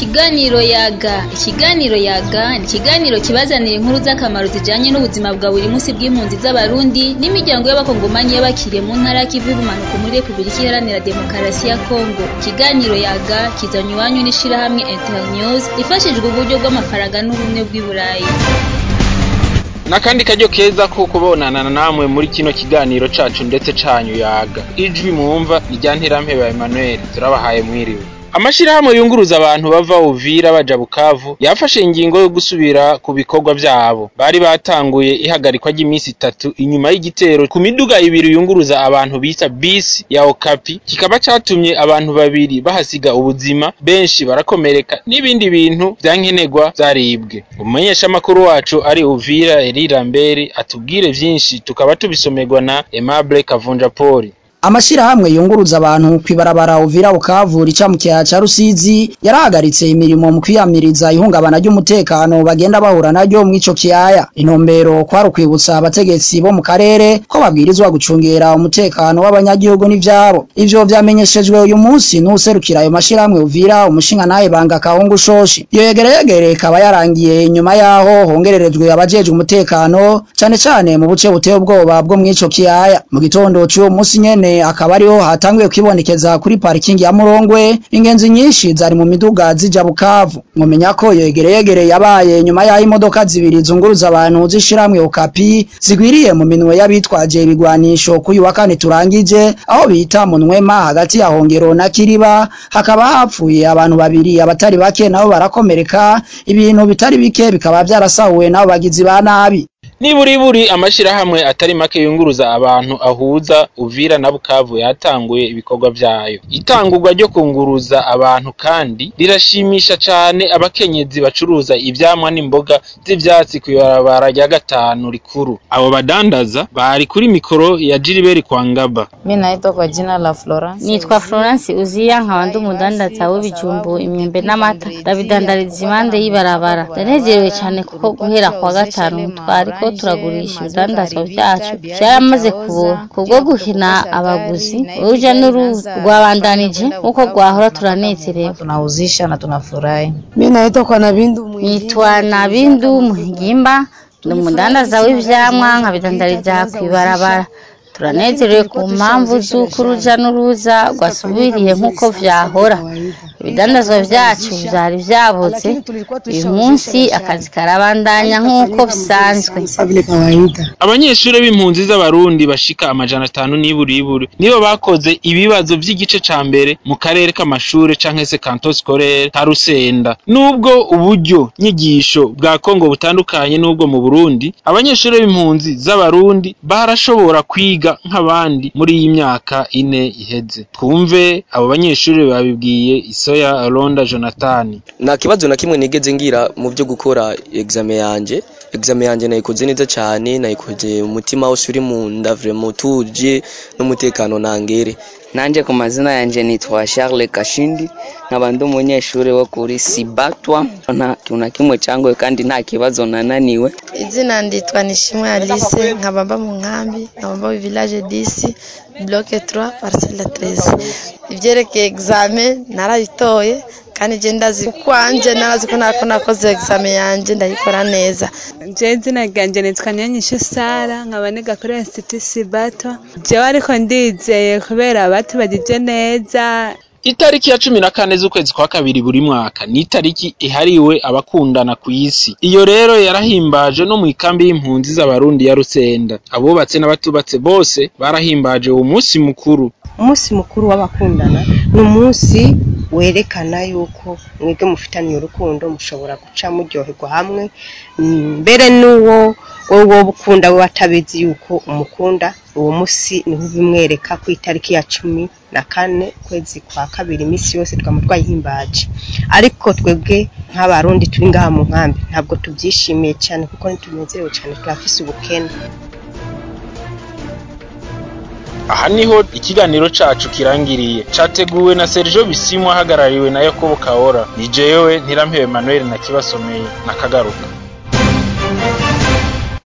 Ikiganiro yaga ikiganiro yaga ni ikiganiro kibazanira inkuru z'akamaro zijanye n'ubuzima bwa buri munsi bw'impunzi z'abarundi n'imiryango y'abakongomanyi y'abakiriye mu ntara y'ikivu y'ubumanuko muri Republika Iharanira Demokarasi ya Kongo ikiganiro yaga kizanywe iwanyu n'ishirahamwe Internews ifashijwe uburyo bw'amafaranga n'ubumwe bw'i Burayi n'akandi karyo keza ko kubonana namwe muri kino kiganiro cacu ndetse canyu yaga ijwi mwumva ni rya ntirampeba Emmanuel turabahaye mwiriwe amashirahamwe yunguruza abantu bava Uvira baja Bukavu yafashe ingingo yo gusubira ku bikorwa vyabo bari batanguye ihagarikwa ry'iminsi itatu inyuma y'igitero ku miduga ibiri yunguruza abantu bita bisi ya Okapi kikaba catumye abantu babiri bahasiga ubuzima benshi barakomereka n'ibindi bintu vyankenerwa vyaribwe umumenyeshamakuru wacu ari Uvira Eriramberi atubwire vyinshi tukaba tubisomerwa na Aimable Kavunja Poli amashirahamwe yunguruza abantu kwibarabara Uvira Bukavu rica mu kiyaya ca Rusizi yarahagaritse imirimo mu kwiyamiriza ihungabana ry'umutekano bagenda bahura naryo mw'ico kiyaya intumbero kwari ukwibutsa abategetsi bo mu karere ko babwirizwa gucungera umutekano w'abanyagihugu n'ivyabo ivyo vyamenyeshejwe uyu munsi n'userukira ayo mashirahamwe Uvira umushinga naye banga kahungu shoshi iyo yegereyegere ikaba yarangiye inyuma yaho hongererejwe abajejwe umutekano cane cane mu buce buteye ubwoba bwo mw'ico kiyaya mu gitondo c'uwo munsi nyene akaba ariho hatanguye kwibonekeza kuri parikingi ya Murongwe ingenzi nyinshi zari mu miduga zija Bukavu mumenya ko iyo yegereyegere yabaye nyuma yaho imodoka zibiri zunguruza abantu zishiramwe Okapi zigwiriye mu minwe y'abitwaje ibigwanisho kuri wa kane turangije aho bita mu Nwema hagati ya Hongero na Kiriba hakaba hapfuye abantu babiri abatari bake nabo barakomereka ibintu bitari bike bikaba vyarasahuwe nabo bagizi ba nabi Niburiburi amashirahamwe atari make yunguruza abantu ahuza Uvira na Bukavu yatanguye ibikorwa vyayo. Itangurwa ryo kunguruza abantu kandi rirashimisha cane abakenyezi bacuruza ivyamwa n'imboga z'ivyatsi kw'ibarabara rya gatanu rikuru. Abo badandaza bari kuri mikoro ya Gilbert Kwangaba. Mimi naitwa kwa jina la Florence. Nitwa Florence Uziya nkaba ndi umudandaza w'ibijumbu imyembe n'amata ndabidandariza impande y'ibarabara. Ndanezerewe cane kuko guhera kwa gatanu twariko turagurisha ibidandazwa vyacu vyaramaze kubura kubwo guhina abaguzi uruja n'uruza rwabandanije nkuko rwahora turanezerewe Tunauzisha na tunafurahi. Mimi naitwa kwa Nabindu nitwa Nabindu Muhigimba ndi umudandaza w'ivyamwa nkabidandariza kw'ibarabara turanezerewe ku mpamvu z'uko uruja n'uruza rwasubiriye nk'uko vyahora ibidandazwa vyacu vyari vyabuze uyu munsi akazi karabandanya nk'uko bisanzwe Abanyeshure b'impunzi z'abarundi bashika amajana atanu n'iburiburi nibo bakoze ibibazo vy'igice ca mbere mu karere k'amashure canke se canton scolaire ka Rusenda nubwo uburyo nyigisho bwa Kongo butandukanye nubwo mu Burundi abanyeshure b'impunzi z'abarundi barashobora kwiga nk'abandi muri iyi myaka ine iheze twumve abo banyeshure babibwiye Isoya Ronda Jonathan nta kibazo na kimwe nigeze ngira mu byo gukora examen yanje examen yanje nayikoze neza cyane nayikoze umutima wose uri mu nda vraiment utuje n'umutekano nangere nanje ku mazina yanje nitwa Charles Kashindi nkaba ndi umunyeshuri wo kuri Sibatwa nta kintu na kimwe cyangoye kandi nta kibazo nananiwe Izina nditwa Nishimwe Alice nkaba mba mu nkambi nkaba mba mu village 10 bloc 3 parcelle 13 ivyerekeye examen narabitoye kandi je ndazi kwanje narazi ko nako nakoze examen yanje ndayikora neza je izina ryanje nitwa Nyanyishe Sara nkaba niga kuri Institut Sibatwa jewe ariko ndizeye kubera batubagije neza Itariki ya cumi na kane z'ukwezi kwa kabiri buri mwaka ni itariki ihariwe abakundana ku isi. Iyo rero yarahimbaje no mu ikambi y'impunzi z'abarundi ya Rusenda. Abubatse n'abatubatse bose barahimbaje uwo munsi mukuru. Umunsi mukuru w'abakundana ni umunsi werekana yuko mwebwe mufitaniye urukundo mushobora guca muryoherwa hamwe mbere n'uwo wowe ukunda we atabizi yuko umukunda uwo munsi niho ubimwereka ku itariki ya cumi na kane kwezi kwa kabiri iminsi yose twaba twayihimbaje ariko twebwe nk'abarundi turi ngaha mu nkambi ntabwo tubyishimiye cyane kuko ntitunezerewe cyane turafise ubukene Aha niho ikiganiro cacu kirangiriye categuwe na Sergio Bisimwa hagarariwe na Yakobo Kaora ni jewe Ntirampebe Emmanuel na kibasomeye nakagaruka